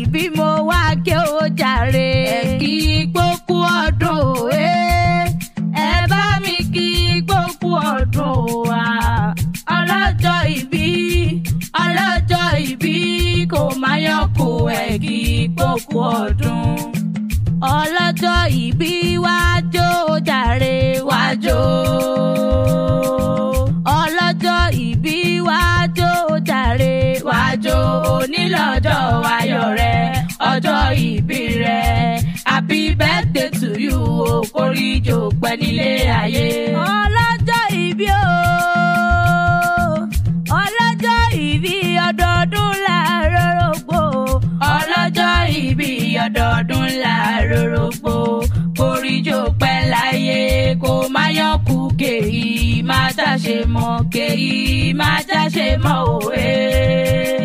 ìbí mo wá ké o jàre. ẹ kí gbókú ọdún òwe ẹ bá mi kí gbókú ọdún wa. ọlọ́jọ́ ìbí ọlọ́jọ́ ìbí kò má yọkù ẹ kí gbókú ọdún. ọlọ́jọ́ ìbí wá jó o jàre wá jó. ọlọ́jọ́ ìbí wá jó o jàre wá jó onílọ́jọ́ ayọ̀ rẹ ọjọ́ ìbí rẹ happy birthday to you o kórìjò pẹ́ nílé ayé. ọlọ́jọ́ ìbí o ọlọ́jọ́ ìbí ọdọọdún láàárọ̀ rògbò ọlọ́jọ́ ìbí ọdọọdún láàárọ̀ rògbò kórìjò pẹ́ láyé kó má yọkù kéyìí má jáṣe mọ́ kéyìí má jáṣe mọ́ òwe.